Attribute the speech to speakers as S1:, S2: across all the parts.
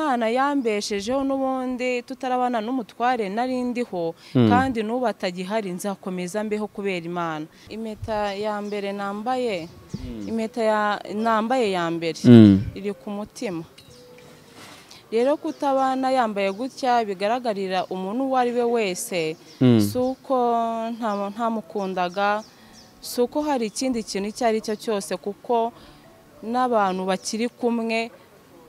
S1: umwana yambeshejeho n'ubundi tutarabana n'umutware nari ndiho kandi n'ubu atagihari nzakomeza mbeho kubera imana impeta ya mbere nambaye impeta ya- nambaye ya mbere
S2: Mm.
S1: iri ku mutima rero kutabana yambaye gutya bigaragarira umuntu uwo ari we wese si uko nta- ntamukundaga si uko hari ikindi kintu icyo ari cyo cyose kuko n'abantu bakiri kumwe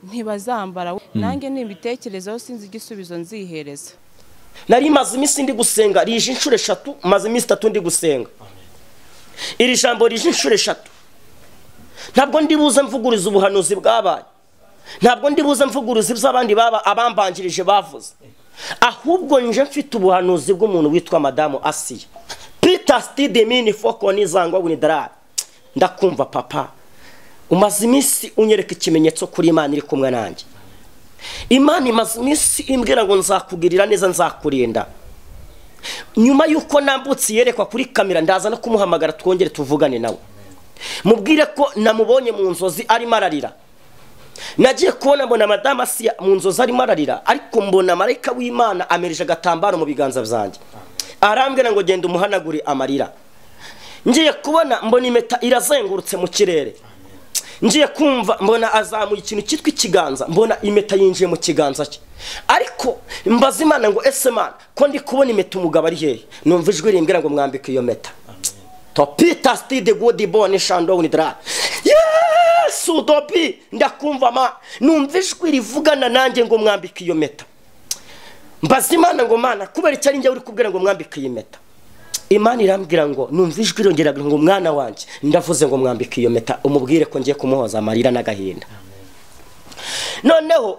S1: ntibazambara nanjye nibitekerezaho sinzi igisubizo nzihereza
S3: nari maze iminsi ndi gusenga rije inshuro eshatu maze iminsi itatu ndi gusenga iri jambo rije inshuro eshatu ntabwo ndi buze mvuguriza ubuhanuzi bwabaye ntabwo ndi buze mvuguriza iby'abandi baba abambanjirije bavuze ahubwo nje mfite ubuhanuzi bw'umuntu witwa madamu asiya peter stidemini fokoni zangwa winidarari ndakumva papa umaze iminsi unyereka ikimenyetso kuri imana iri kumwe nanjye imana imaze iminsi imbwira ngo nzakugirira neza nzakurinda nyuma y'uko nambutse yerekwa kuri kamera ndaza no kumuhamagara twongere tuvugane nawe mubwire ko namubonye mu nzozi arimo ararira nagiye kubona mbona madamu asiya mu nzozi arimo ararira ariko mbona marayika w'imana amereje agatambaro mu biganza byanjye arambwira ngo genda umuhanagure amarira ngiye kubona mbona impeta irazengurutse mu kirere ngiye kumva mbona azamuye ikintu cyitwa ikiganza mbona impeta yinjiye mu kiganza cye ariko mbaza imana ngo ese mana ko ndi kubona impeta umugabo ari hehe numva ijwi rimbwira ngo mwambike iyo meta topita sitide gudi bone shandowuni dara yesu dobi ndakumva ma numva ijwi rivugana nanjye ngo mwambike iyo meta mbaza imana ngo mana kubera icyo ari njye uri kubwira ngo mwambike iyi meta imana irambwira ngo numva ijwi irongera ngo mwana wanjye ndavuze ngo mwambike iyo meta umubwire ko ngiye kumuhoza amarira n'agahinda noneho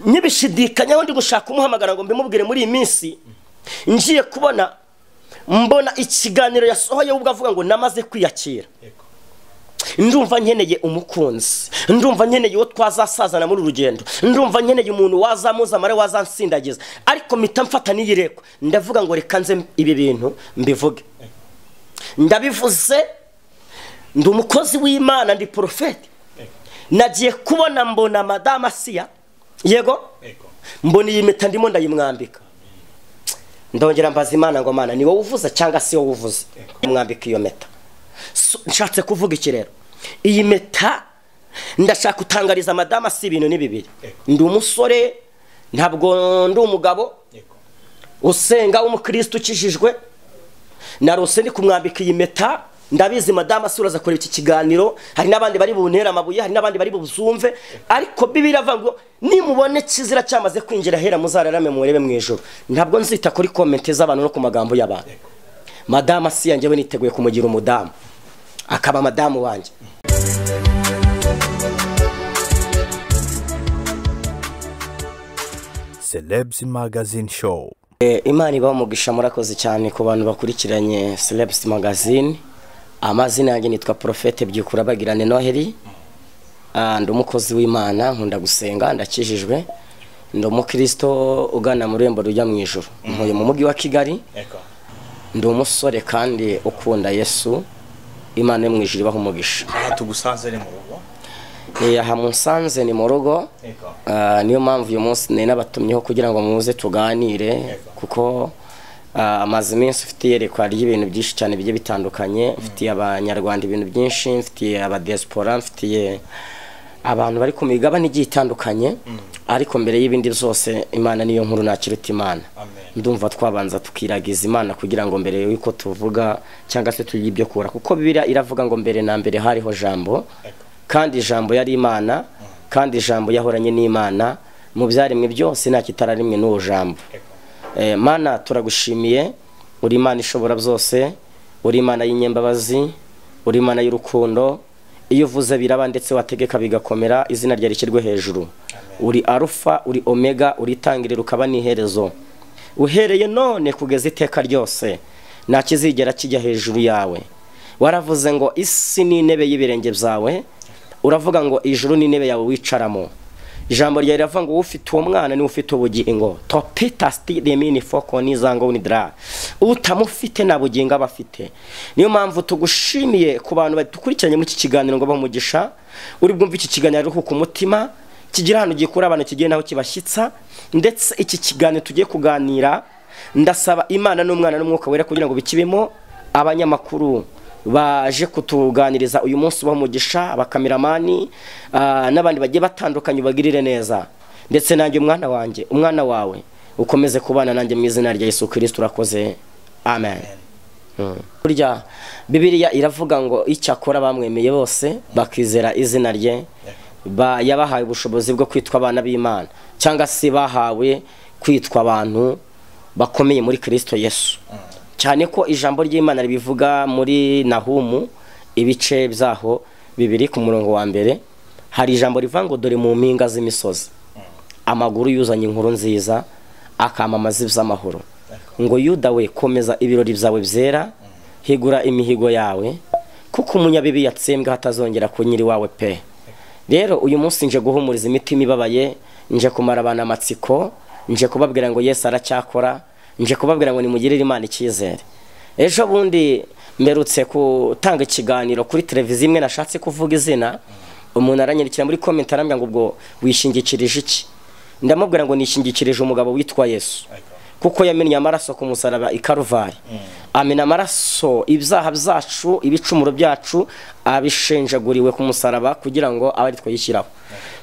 S3: nibishidikanyaho ndi gushaka kumuhamagara ngo mbimubwire muri iyi minsi ngiye kubona mbona ikiganiro yasohoye ubwo avuga ngo namaze kwiyakira ndumva nkeneye umukunzi ndumva nkeneye uwo twazasazana muri uru rugendo ndumva nkeneye umuntu wazamuza mare wazansindagiza ariko mpita mfata n'iyirekwa ndavuga ngo reka nze ibi bintu mbivuge ndabivuze ndi umukozi w'imana ndi porofeti nagiye kubona mbona madamu asiya yego mbona iyi mpeta ndimo ndayimwambika ndongera mbaza imana ngo mana ni wowe uvuze cyangwa si wowe uvuze mwambika iyo mpeta So, nshatse kuvuga iki rero iyi mpeta ndashaka gutangariza madamu si ibintu ni bibiri ndi umusore ntabwo ndi umugabo usenga w'umukirisitu ukijijwe narose ndi kumwambika iyi mpeta ndabizi madamu si uraza kureba iki kiganiro hari n'abandi bari buntere amabuye hari n'abandi bari buzumve ariko bibiri avuga ngo nimubone kizira cyamaze kwinjira hera muzararame murebe mu ijoro ntabwo nzita kuri komenti z'abantu no ku magambo y'abantu madamu si yanjyewe niteguye kumugira umudamu akaba madamu wanjye
S4: Celebs Magazine Show.
S3: Eh, imana ibaho umugisha murakoze cyane ku bantu bakurikiranye celebs magazine amazina yanjye nitwa porofete byikura bagirane noheli Ah, ndi umukozi w'imana nkunda gusenga ndakijijwe ndi umukristo ugana mu rurembo rujya mu ijoro ntuye mu mujyi wa kigali ndi umusore kandi ukunda yesu imana yo mu ijoro ibaho umugisha
S5: aha tugusanze ni mu rugo
S3: Eh, aha munsanze ni mu rugo
S5: Yego.
S3: Ah, niyo mpamvu uyu munsi nari nabatumyeho kugira ngo muze tuganire
S5: Yego.
S3: kuko ah, amaze iminsi ufite iyerekwa ry'ibintu byinshi cyane bigiye bitandukanye mfitiye abanyarwanda ibintu byinshi mfitiye abadesipora mfitiye abantu bari ku migabane igiye itandukanye ariko mbere y'ibindi byose imana niyo nkuru nakiruta imana
S5: Amen.
S3: ndumva twabanza tukiragiza imana kugira ngo mbere y'uko tuvuga cyangwa se tugira ibyo kura kuko bibiriya iravuga ngo mbere na mbere hariho jambo kandi ijambo yari imana kandi ijambo yahoranye n'imana mu byaremwe byose nta kitararimwe n'uwo jambo Eh, mana turagushimiye uri imana ishobora byose uri imana y'inyembabazi uri imana y'urukundo iyo uvuze biraba ndetse wategeka bigakomera izina ryawe rishyirwe hejuru uri arufa uri omega uri itangiriro ukaba n'iherezo uhereye none kugeza iteka ryose nta kizigera kijya hejuru yawe waravuze ngo isi ni intebe y'ibirenge byawe uravuga ngo ijuru ni intebe yawe wicaramo ijambo ryawe riravuga ngo ufite uwo mwana niwe ufite ubugingo topita stiremini foko nizango winidra utamufite nta bugingo aba afite niyo mpamvu tugushimiye ku bantu badukurikiranye muri iki kiganiro ngo bamugisha uri bwumve iki kiganiro aruhuka umutima kigira ahantu gikura abantu kigiye naho kibashyitsa ndetse iki kiganiro tugiye kuganira ndasaba imana n'umwana n'umwuka wera kugira ngo bikibemo abanyamakuru baje kutuganiriza uyu munsi umugisha abakameramani ah, n'abandi bagiye batandukanye bagirire neza ndetse nanjye umwana wanjye umwana wawe ukomeze kubana nanjye mu izina rya Yesu kirisiti urakoze amen burya bibiliya iravuga ngo icyakora bamwemeye bose bakizera izina rye ba- yabahaye ubushobozi bwo kwitwa abana b'imana cyangwa se bahawe kwitwa abantu bakomeye muri kirisito yesu cyane ko ijambo ry'imana ribivuga muri nahumu ibice byaho bibiri ku murongo wa mbere hari ijambo rivuga ngo dore mu mpinga z'imisozi amaguru yuzanye inkuru nziza akamamaza iby'amahoro ngo yuda we komeza ibirori byawe byera higura imihigo yawe kuko umunyabibi yatsembwe hatazongera ku nyiri wawe pe rero uyu munsi nje guhumuriza imitima ibabaye nje kumara abantu amatsiko nje kubabwira ngo yesu aracyakora nje kubabwira ngo nimugirire imana icyizere ejo bundi mberutse gutanga ikiganiro kuri televiziyo imwe nashatse kuvuga izina umuntu aranyandikira muri komenti arambwira ngo ubwo wishingikirije iki ndamubwira ngo nishingikirije umugabo witwa yesu kuko yamennye amaraso ku musaraba i karuvari amena amaraso ibyaha byacu ibicumuro byacu abishenjaguriwe ku musaraba kugira ngo abe ari yishyiraho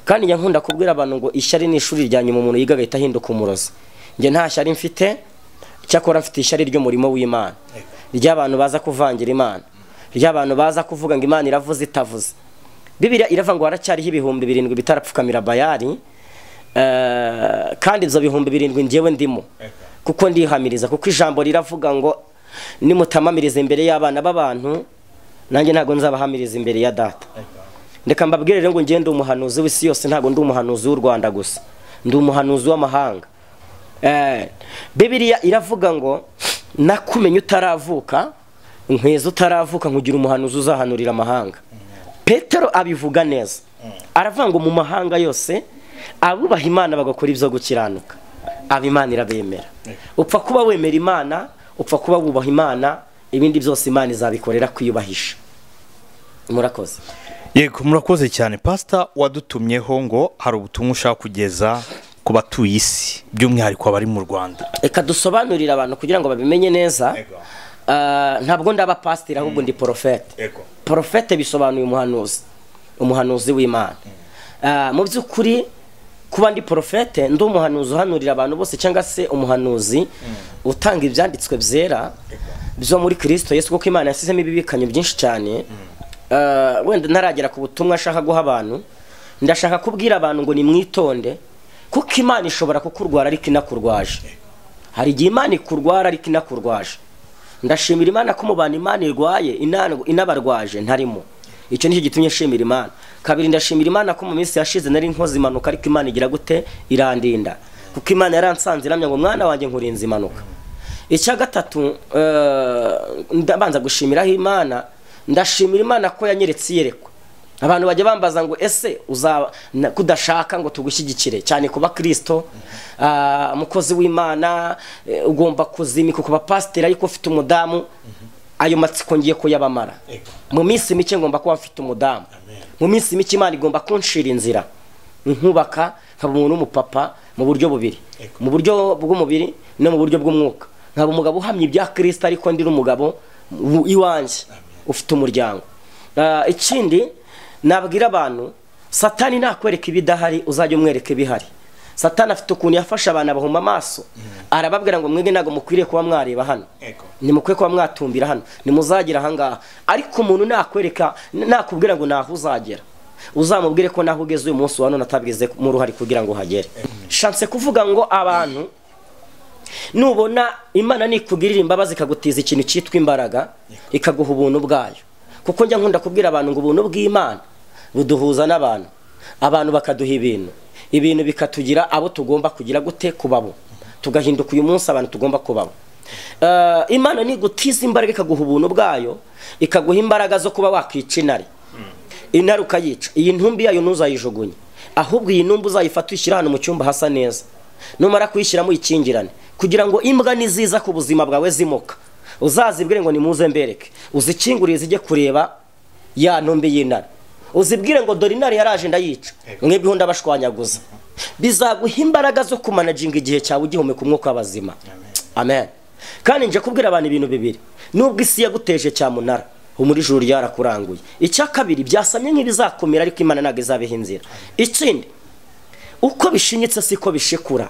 S3: kandi njya nkunda kubwira abantu ngo ishyari ni ishuri rya nyuma umuntu yiga agahita ahinduka umurozi njye nta shyari mfite cyakora mfite ishyari ry'umurimo w'imana ry'abantu baza kuvangira imana ry'abantu baza kuvuga ngo imana iravuze itavuze bibiliya iravuga ngo haracyariho ibihumbi birindwi bitarapfukamira bayari Eh, kandi ibyo bihumbi birindwi njyewe ndimo kuko ndihamiriza kuko ijambo riravuga ngo nimutamamiriza imbere y'abana b'abantu nanjye ntabwo nzabahamiriza imbere ya data reka mbabwire rero ngo njyewe ndi umuhanuzi w'isi yose ntabwo ndi umuhanuzi w'u rwanda gusa ndi umuhanuzi w'amahanga Eh, bibiliya iravuga ngo nakumenya utaravuka nkweza utaravuka nkugira umuhanuzi uzahanurira amahanga petero abivuga neza aravuga ngo mu mahanga yose abubaha imana bagakora ibyo gukiranuka aba imana irabemera upfa kuba wemera imana upfa kuba wubaha imana ibindi byose imana izabikorera kwiyubahisha murakoze
S2: yego murakoze cyane pasita wadutumyeho ngo hari ubutumwa ushaka kugeza ku batuye isi by'umwihariko abari mu rwanda
S3: reka dusobanurire abantu kugira ngo babimenye neza
S2: Ego.
S3: Ah, ntabwo ndaba pasiteri ahubwo ndi porofete
S2: Ego.
S3: porofete bisobanuye umuhanuzi umuhanuzi w'imana Ah, mu by'ukuri kuba ndi porofete ndi umuhanuzi uhanurira abantu bose cyangwa se umuhanuzi utanga ibyanditswe byera byo muri kirisito yesu kuko imana yasizemo ibibikanyo byinshi cyane Ah, wenda ntaragera ku butumwa ashaka guha abantu ndashaka kubwira abantu ngo nimwitonde kuko imana ishobora kukurwara ariko inakurwaje hari igihe imana ikurwara ariko inakurwaje ndashimira imana ko mu bantu imana irwaye inana- inabarwaje ntarimo icyo nicyo gitumye nshimira imana kabiri ndashimira imana ko mu minsi yashize nari nkoze impanuka ariko imana igira gute irandinda kuko imana yaransanze iramya ngo mwana wanjye nkurinze impanuka icya gatatu eh, ndabanza gushimiraho imana ndashimira imana ko yanyeretse iyerekwa abantu bajya bambaza ngo ese uzaba na- kudashaka ngo tugushyigikire cyane kuba kirisito ah, umukozi w'imana eh, ugomba kuzimika ku bapasiteri ariko ufite umudamu ayo matsiko ngiye kuyabamara mu minsi mike ngomba kuba mfite umudamu mu minsi mike imana igomba kunshira inzira nkubaka nkaba umuntu w'umupapa mu buryo bubiri mu buryo bw'umubiri no mu buryo bw'umwuka nkaba umugabo uhamye ibya kirisito ariko ndi n'umugabo w- iwanjye ufite umuryango Ah, ikindi nabwira abantu satani nakwereka ibidahari uzajya umwereka ibihari satani afite ukuntu yafashe abantu abahuma amaso arababwira ngo mwebwe ntabwo mukwiriye kuba mwareba hano nimukwiye kuba mwatumbira hano nimuzagira ahangaha ariko umuntu nakwereka nakubwira ngo ntaho uzagera uzamubwire ko naho ugeze uyu munsi wa none atabwize mu ruhari kugira ngo uhagere shanse kuvuga ngo abantu nubona imana nikugirira imbabazi ikagutiza ikintu cyitwa imbaraga ikaguha ubuntu bwayo kuko njya nkunda kubwira abantu ngo ubuntu bw'imana buduhuza n'abantu abantu bakaduha ibintu ibintu bikatugira abo tugomba kugira gute kubabo tugahinduka uyu munsi abantu tugomba kubabo Eh, imana nigutiza imbaraga ikaguha ubuntu bwayo ikaguha imbaraga zo kuba wakwica inare intare ukayica iyi ntumbi yayo ntuzayijugunye ahubwo iyi ntumbi uzayifata uyishyira ahantu mu cyumba hasa neza numara kuyishyiramo uyikingirane kugira ngo imbwa niziza ku buzima bwawe zimuka uzazibwire ngo nimuze mbereke uzikingurire zijye kureba ya ntumbi y'intare uzibwire ngo dore intare yaraje ndayica mwebweho ndabashwanyaguza bizaguha imbaraga zo kumanaginga igihe cyawe ugihumeka umwuka w'abazima amen kandi nje kubwira abantu ibintu bibiri nubwo isi yaguteje cyamunara muri ijuru ryarakuranguye icya kabiri byasamye nk'ibizakomera ariko imana ntabwo izabiha inzira ikindi uko bishinyitse siko bishikura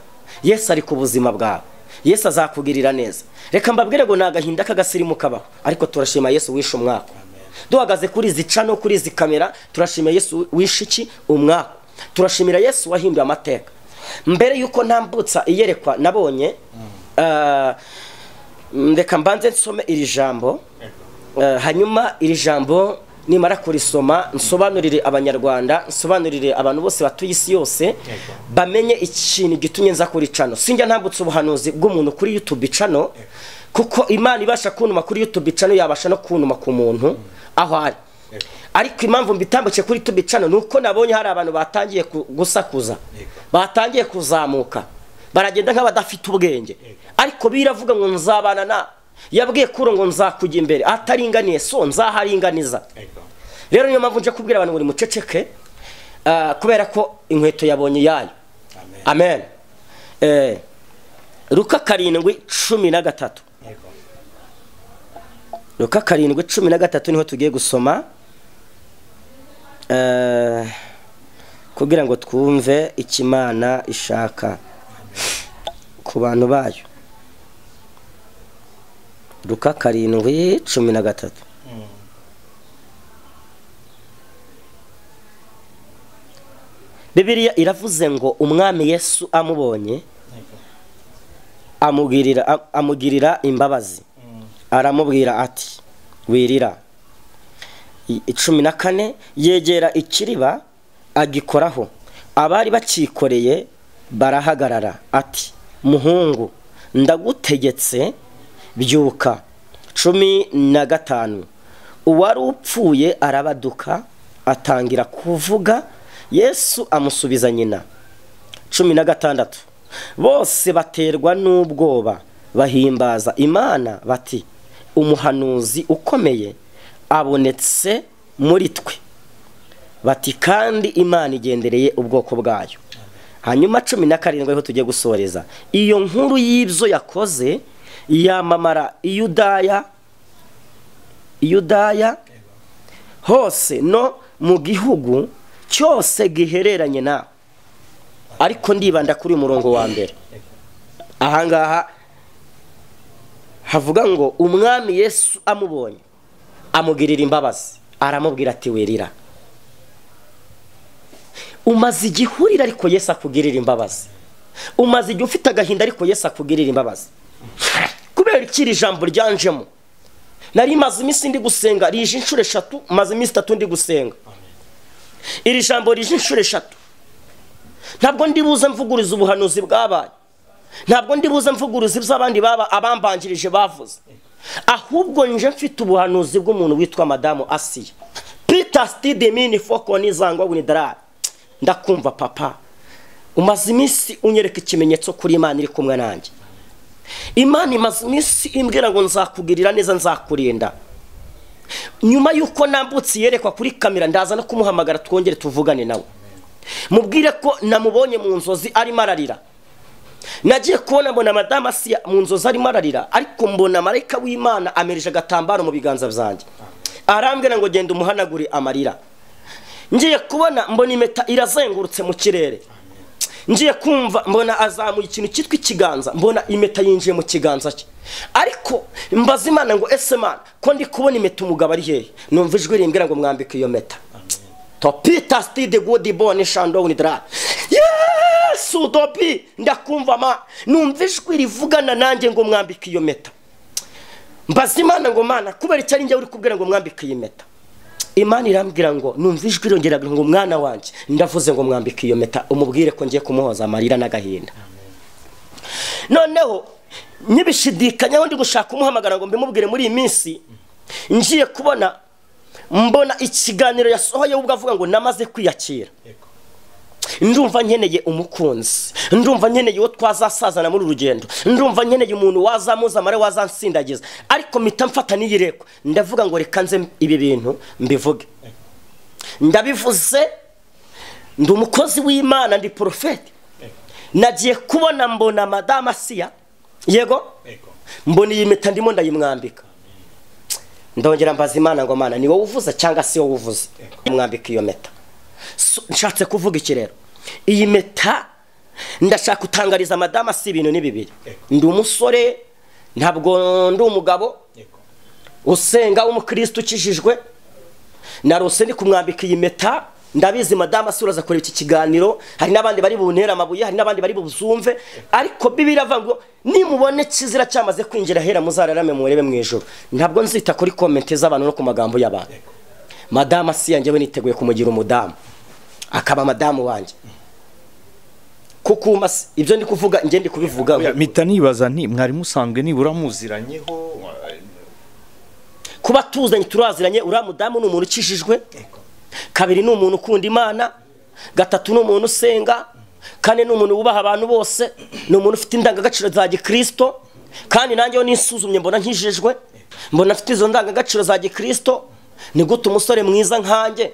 S3: yesu ari ku buzima bwawe yesu azakugirira neza reka mbabwire ngo ni agahinda k'agasirimu kabaho ariko turashima yesu wishe umwaka duhagaze kuri izi ca no kuri izi kamera turashima yesu wishe iki umwaka turashimira yesu wahinduye amateka mbere y'uko ntambutsa iyerekwa nabonye ah, mm, reka mbanze nsome iri jambo Eh, hanyuma iri jambo nimara kurisoma nsobanurire abanyarwanda nsobanurire abantu bose batuye isi yose bamenye ikintu gitumye nza kuri cano sinjya ntambutse ubuhanuzi bw'umuntu kuri youtube cano kuko imana ibasha kuntuma kuri youtube cano yabasha no kuntuma ku muntu aho ari ariko impamvu mbitambutse kuri youtube cano ni uko nabonye hari abantu batangiye ku- gusakuza batangiye kuzamuka baragenda nk'abadafite ubwenge ariko biravuga ngo nzabana na yabwiye kuro ngo nzakujya imbere ataringaniye so nzaharinganiza rero niyo mpamvu nje kubwira abantu buri muceceke ah, kubera ko inkweto yabonye iyayo amen Eh, luka karindwi cumi na gatatu luka karindwi cumi na gatatu niho tugiye gusoma Eh, kugira ngo twumve icyo imana ishaka ku bantu bayo luka karindwi cumi na gatatu bibiliya iravuze ngo umwami yesu amubonye amugirira am- amugirira imbabazi aramubwira ati wirira I- cumi na kane yegera ikiriba agikoraho abari bakikoreye barahagarara ati muhungu ndagutegetse byuka cumi na gatanu uwari upfuye arabaduka atangira kuvuga yesu amusubiza nyina cumi na gatandatu bose baterwa n'ubwoba bahimbaza imana bati umuhanuzi ukomeye abonetse muri twe bati kandi imana igendereye ubwoko bwayo hanyuma cumi na karindwi ariho tugiye gusoreza iyo nkuru y'ibyo yakoze yamamara i yudaya i yudaya hose no mu gihugu cyose gihereranye nawe ariko ndibanda kuri uyu murongo wa mbere ahangaha havuga ngo umwami yesu amubonye amugirira imbabazi aramubwira ati wirira umaze igihurire ariko yesu akugirira imbabazi umaze igihe ufite agahinda ariko yesu akugirira imbabazi kubera iki iri jambo ryanjemo nari maze iminsi ndi gusenga rije inshuro eshatu maze iminsi itatu ndi gusenga iri jambo rije inshuro eshatu ntabwo ndi buze mvuguriza ubuhanuzi bwabaye ntabwo ndi buze mvuguriza iby'abandi baba abambanjirije bavuze ahubwo nje mfite ubuhanuzi bw'umuntu witwa madamu asiya peter stidemini fokoni zangwa winidarari ndakumva papa umaze iminsi unyereka ikimenyetso kuri imana iri kumwe nanjye imana imaze iminsi imbwira ngo nzakugirira neza nzakurinda nyuma y'uko nambutse yerekwa kuri kamera ndaza no kumuhamagara twongere tuvugane nawe mubwire ko namubonye mu nzozi arimo ararira nagiye kubona mbona madamu asiya mu nzozi arimo ararira ariko mbona marayika w'imana amereje agatambaro mu biganza byanjye arambwira ngo genda umuhanagure amarira ngiye kubona mbona impeta irazengurutse mu kirere ngiye kumva mbona azamuye ikintu cyitwa ikiganza mbona impeta yinjiye mu kiganza cye ariko mbaza imana ngo ese mana ko ndi kubona impeta umugabo ari hehe numva ijwi rimbwira ngo mwambike iyo meta topita stide gudi bone shandowuni dra yesu dobi ndakumva ma numva ijwi rivugana nanjye ngo mwambike iyo meta mbaza imana ngo mana kubera icyo ari njye uri kubwira ngo mwambike iyi meta imana irambwira ngo numva ijwi irongera ngo umwana wanjye ndavuze ngo mwambike iyo meta umubwire ko ngiye kumuhoza amarira n'agahinda noneho nyibishidikanyaho ndi gushaka umuhamagara ngo mbimubwire muri iyi minsi ngiye kubona mbona ikiganiro yasohoye ubwo avuga ngo namaze kwiyakira ndumva nkeneye umukunzi ndumva nkeneye uwo twazasazana muri uru rugendo ndumva nkeneye umuntu wazamuza amare wazansindagiza ariko mpita mfata n'iyirekwa ndavuga ngo reka nze ibi bintu mbivuge ndabivuze ndi umukozi w'imana ndi porofeti nagiye kubona mbona madamu asiya yego mbona iyi mpeta ndimo ndayimwambika ndongera mbaza imana ngo mana ni wowe uvuza cyangwa si wowe uvuze mwambika iyo mpeta So, nshatse kuvuga iki rero iyi mpeta ndashaka gutangariza madamu si ibintu ni bibiri ndi umusore ntabwo ndi umugabo usenga w'umukristo ukijijwe narose ndi kumwambika iyi mpeta ndabizi madamu asura aza kureba iki kiganiro hari n'abandi bari buntere amabuye hari n'abandi bari buzumve ariko bibiri avuga ngo nimubone kizira cyamaze kwinjira hera muzararame murebe mu ijoro ntabwo nzita kuri komenti z'abantu no ku magambo y'abantu madamu asiya njyewe niteguye kumugira umudamu akaba madamu wanjye kuko umase ibyo ndi kuvuga njye ndi kubivuga
S2: mpita nibaza nti mwari musanzwe nibura muziranyeho
S3: kuba tuzanye turaziranye uriya mudamu ni umuntu ukijijwe kabiri ni umuntu ukunda imana gatatu ni umuntu usenga kane ni umuntu wubaha abantu bose ni umuntu ufite indangagaciro za gikirisito kandi nanjye iyo nisuzumye mbona nkijijwe mbona afite izo ndangagaciro za gikirisito ni gute umusore mwiza nkanjye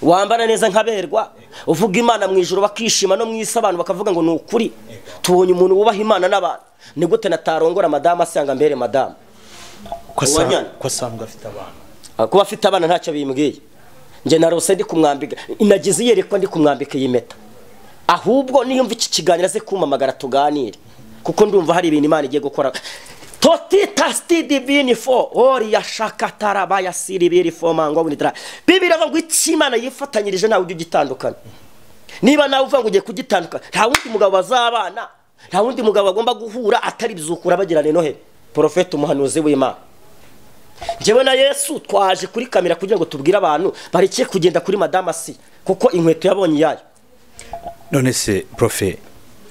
S3: wambara neza nkaberwa uvuga imana mu ijoro bakishima no mu isi abantu bakavuga ngo ni ukuri tubonye umuntu wubaha imana n'abantu ni gute natarongora madamu asanga mbere madamu Uwanyana.
S2: ko asanga afite abana
S3: kuba afite abana ntacyo bimbwiye njye narose ndi kumwambika inagize iyerekwa ndi kumwambika iyi mpeta ahubwo niyumva iki kiganiro aze kumpamagara tuganire kuko ndumva hari ibintu imana igiye gukora totita stidi bini fo ori yashakatara bayasiri biri fo mangwa bunitara bibiri avuga ngo icyo imana yifatanyirije ntawe ujya ugitandukana niba nawe uvuga ngo ugiye kugitandukana nta wundi mugabo bazabana nta wundi mugabo bagomba guhura atari bizukura bagirane noheli porofeti umuhanuzi w'imana njyewe na yesu twaje kuri kamera kugira ngo tubwire abantu bareke kugenda kuri madamu asi kuko inkweto yabonye iyayo
S2: none se profe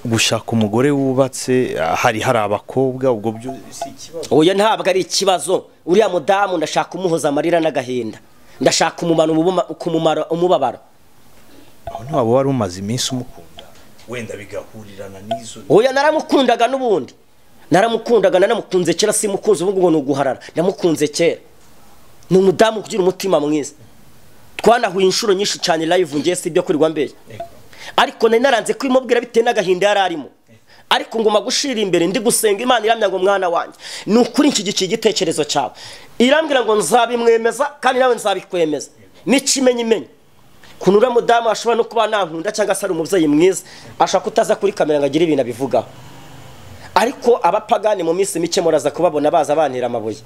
S2: gushaka umugore wubatse ah, hari hari abakobwa ubwo byo si ikibazo
S3: oya ntabwo ari ikibazo uriya mudamu ndashaka umuhoza amarira n'agahinda ndashaka umumaro umubuma- kumumara- umubabaro
S2: aho ntiwaba wari umaze iminsi umukunda wenda bigahurirana n'izo
S3: oya naramukundaga n'ubundi naramukundaga nanamukunze kera simukunze ubu ngubu ni uguharara namukunze kera ni umudamu ugira umutima mwiza twanahuye inshuro nyinshi cyane live ngiye si ibyo kurirwa mbere ariko nari naranze kubimubwira bitewe n'agahinda yari arimo ariko nguma gushira imbere ndi gusenga imana iramya ngo mwana wanjye ni ukuri nshyigikiye igitekerezo cyawe irambwira ngo nzabimwemeza kandi nawe nzabikwemeza n'ikimenye imenye kuntu uriya mudamu ashobora no kuba nankunda cyangwa se ari umubyeyi mwiza ashaka kutaza kuri kamera ngo agire ibintu abivugaho ariko abapagani mu minsi mike muraza kubabona baza bantera amabuye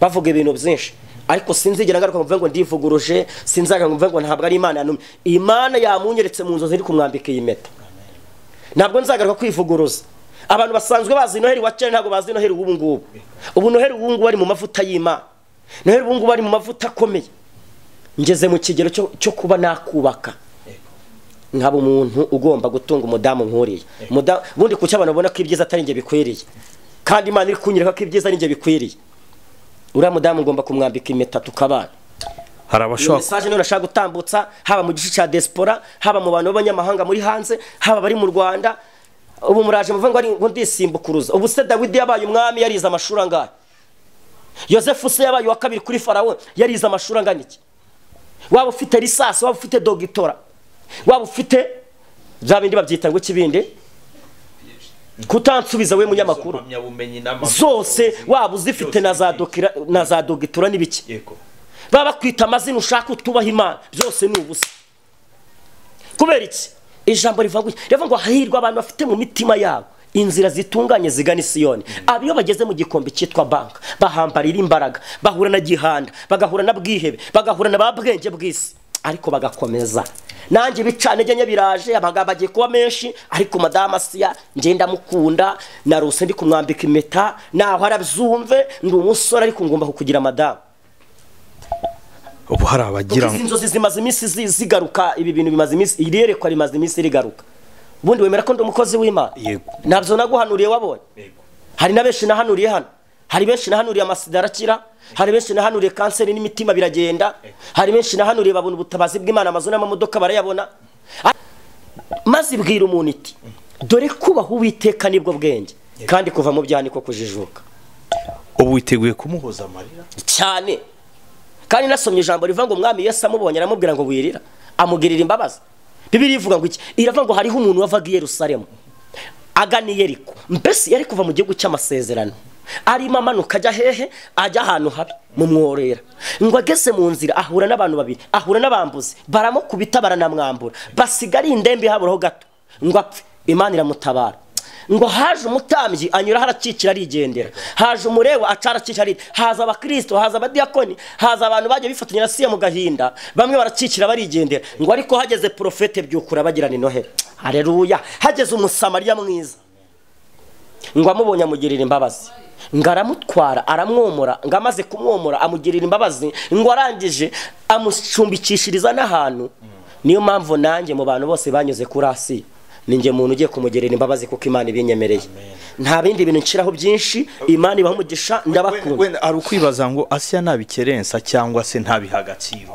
S3: bavuga ibintu byinshi ariko sinzigera ngaruka ngo mvuge ngo ndivuguruje sinzaga ngo mvuge ngo ntabwo ari imana yanumye imana yamunyeretse mu nzozi iri kumwambika iyi mpeta ntabwo nzagaruka kwivuguruza abantu basanzwe bazi noheri wa kera ntabwo bazi noheri ubu ngubu ubu noheri ubu ngubu ari mu mavuta y'imana noheri ubu ngubu ari mu mavuta akomeye ngeze mu kigero cyo- cyo kuba nakubaka nkaba umuntu ugomba gutunga umudamu nkuriye Muda- ubundi kuki abantu babona ko ibyiza atari njye bikwiriye kandi imana iri kunyereka ko ibyiza ari njye bikwiriye uriya mudamu ngomba kumwambika impeta tukabana
S2: hari
S3: iyo
S2: abashaka
S3: mesaje niyo nashaka gutambutsa haba mu gice cya diaspora haba mu bantu b'abanyamahanga muri hanze haba abari mu rwanda ubu muraje muvuga ngo ari ngo ndisimbukuruza ubu se dawidi yabaye umwami yarize amashuri angahe yosefu se yabaye uwa kabiri kuri farawo yarize amashuri angana iki waba ufite lisasi waba ufite dogitora waba ufite bya bindi babyita ngo ikibindi kutansubiza we munyamakuru
S2: impamyabumenyi n'amazu
S3: zose waba uzifite na za dokira- na za dogitura n'ibiki
S2: yego
S3: baba bakwita amazina ushaka utubaha imana byose ni ubusa kubera iki ijambo rivuga gutya rivuga ngo hahirwa abantu bafite mu mitima yabo inzira zitunganye zigana isiyoni aba iyo bageze mu gikombe cyitwa banka bahambarira imbaraga bahura na gihanda bagahura na bwihebe bagahura na ba bwenge bw'isi ariko bagakomeza nanjye ibicanege nye biraje amagambo agiye kuba menshi ariko madamu asiya ngenda mukunda naruse ndi kumwambika impeta naho arabyumve ndi umusore ariko ngomba kukugira madamu
S2: ubu hari abagira
S3: izi nzozi zimaze iminsi zi- zigaruka ibi bintu bimaze iminsi iri yerekwa rimaze iminsi rigaruka ubundi wemera ko ndi umukozi w'imana
S2: Yego.
S3: ntabyo naguhanuriye wabonye
S2: Yego.
S3: hari na benshi nahanuriye hano hari benshi nahanuriye amasida arakira hari benshi nahanuriye kanseri n'imitima biragenda hari benshi nahanuriye babona ubutabazi bw'imana amazu n'amamodoka barayabona A- maze ibwira umuntu iti dore kubaha uwiteka nibwo bwenge kandi kuva mu byaha niko kujijuka
S2: ubu witeguye kumuhoza amarira
S3: cyane kandi nasomye ijambo rivuga ngo umwami yesu amubonye aramubwira ngo wirira amugirira imbabazi bibiri ivuga ngo iki iravuga ngo hariho umuntu wavaga i yerusalemu agana i yeriko mbese yari kuva mu gihugu cy'amasezerano arimo amanuka ajya hehe ajya ahantu habi mu mworera ngo ageze mu nzira ahura n'abantu babiri ahura n'abambuzi baramukubita baranamwambura basigara indembe haburaho gato ngo apfe imana iramutabara ngo haje umutambyi anyura harakikira arigendera haje umureba aca arakikira arigendera haza abakirisito haza abadiyakoni haza abantu bagiye bifatanya na siya mu gahinda bamwe barakikira barigendera ngo ariko hageze porofete byukura bagirana inohera hareruya hageze umusamariya mwiza ngo amubonye amugirira imbabazi ngo aramutwara aramwomora ngo amaze kumwomora amugirira imbabazi ngo arangije amucumbikishiriza n'ahantu niyo mpamvu nanjye mu bantu bose banyuze kuri asiya ninjye muntu ugiye kumugerera imbabazi kuko imana ibinyemereye nta bindi bintu nshiraho byinshi imana ibaha umugisha ndabakunda
S2: wenda ari ukwibaza ngo asiya ntabikerensa cyangwa se ntabiha agaciro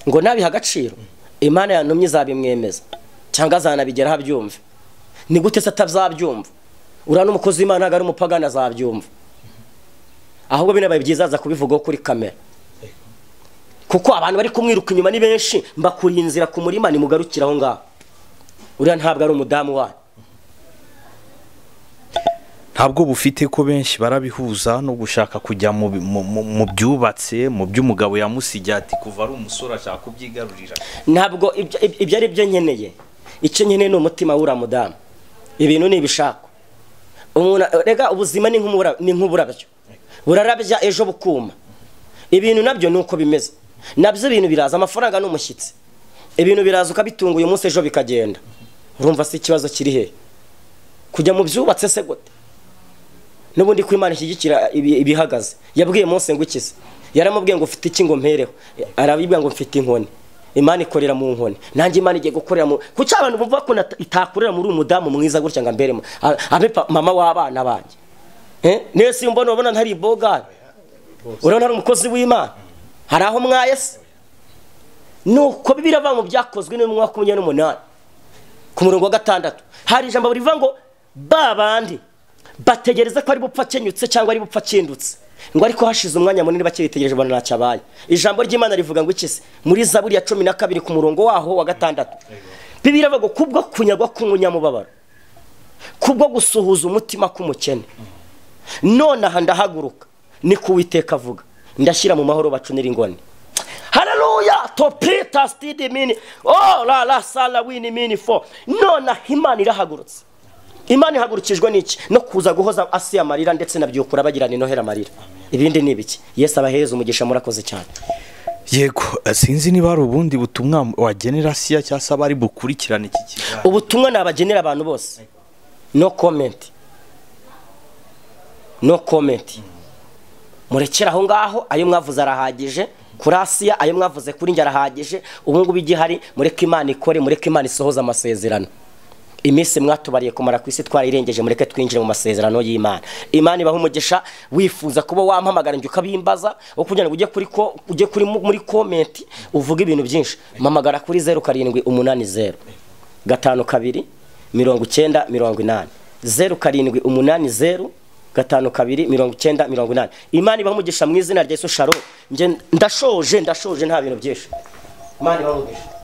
S3: ngo nabiha agaciro imana yantumye izabimwemeza cyangwa azanabigeraho abyumve ni gute se atazabyumva uriya n'umukozi w'imana ntabwo ari umupagani azabyumva ahubwo binabaye byiza aza kubivugaho kuri kamera kuko abantu bari kumwiruka inyuma ni benshi mbakuriye inzira ku murima nimugarukire aho ngaho uriya ntabwo ari umudamu wanyu
S2: ntabwo bufite ko benshi barabihuza no gushaka kujya mu bi- mu- mu- mu byubatse mu by'umugabo yamusigiye ati kuva ari umusore ashaka kubyigarurira
S3: ntabwo ibyo- ibyo ibyo ari byo nkeneye icyo nkeneye ni umutima w'uriya mudamu ibintu ni ibishakwa umuntu rega ubuzima ni nk'umura- ni nk'uburabyo burarabya ejo bukuma ibintu nabyo ni uko bimeze nabyo ibintu biraza amafaranga ni umushyitsi ibintu biraza ukabitunga uyu munsi ejo bikagenda urumva si ikibazo kiri hehe kujya mu byubatse se gute n'ubundi ko imana ishyigikira ibi- ibihagaze yabwiye Mose ngo ikize yaramubwiye ngo ufite iki ngo mpereho arabibwira ngo mfite inkoni imana ikorera mu nkoni nanjye imana igiye gukorera mu kuki abantu bumva ko nata- itakorera muri uyu mudamu mwiza gutya ngo amberemo A- abe pa- mama w'abana banjye Eh, nese iyo mbona ubona ntari ibogari urabona hari umukozi w'imana hari aho mwaye se nuko birava mu byakozwe n'umwaka wa makumyabiri n'umunani ku murongo wa gatandatu hari ijambo rivuga ngo ba bandi bategereza ko ari bupfa akenyutse cyangwa ari bupfa akindutse ngo ariko hashize umwanya munini bakiritegereje ubona ntacyo abaye ijambo ry'imana rivuga ngo iki se muri zaburi ya cumi na kabiri ku murongo waho wa gatandatu bibiri avuga ngo kubwo kunyagwa k'umunyamubabaro kubwo gusuhuza umutima k'umukene nonaha ndahaguruka ni ku witeka avuga ndashyira mu mahoro bacunira ingoni haleluya topita stidi mini oh la la sala wini mini fo nonaha imana irahagurutse imana ihagurukijwe n'iki no kuza guhoza asiya amarira ndetse na byukura bagirana inohera amarira ibindi ni ibiki yesu abahereza umugisha murakoze cyane
S2: yego eh, sinzi niba hari ubundi butumwa wagenera asiya cyangwa se abari bukurikirane iki kiganiro
S3: ubutumwa nabagenera abantu bose no komenti no komenti murekere aho ngaho ayo mwavuze arahagije kuri asiya ayo mwavuze kuri njye arahagije ubu ngubu igihari mureke imana ikore mureke imana isohoze amasezerano iminsi mwatubariye kumara ku isi twarayirengeje mureke twinjire mu masezerano y'imana imana ibaha umugisha wifuza kuba wampamagara njye ukabimbaza aho kugira ngo ujye kuri ko ujye kuri mu- muri komenti uvuge ibintu byinshi mpamagara kuri zeru karindwi umunani zeru gatanu kabiri mirongo icyenda mirongo inani zeru karindwi umunani zeru gatanu kabiri mirongo icyenda mirongo inani imana ibaha umugisha mu izina rya yesu sharo njye ndashoje ndashoje nta bintu byinshi imana ibaha umugisha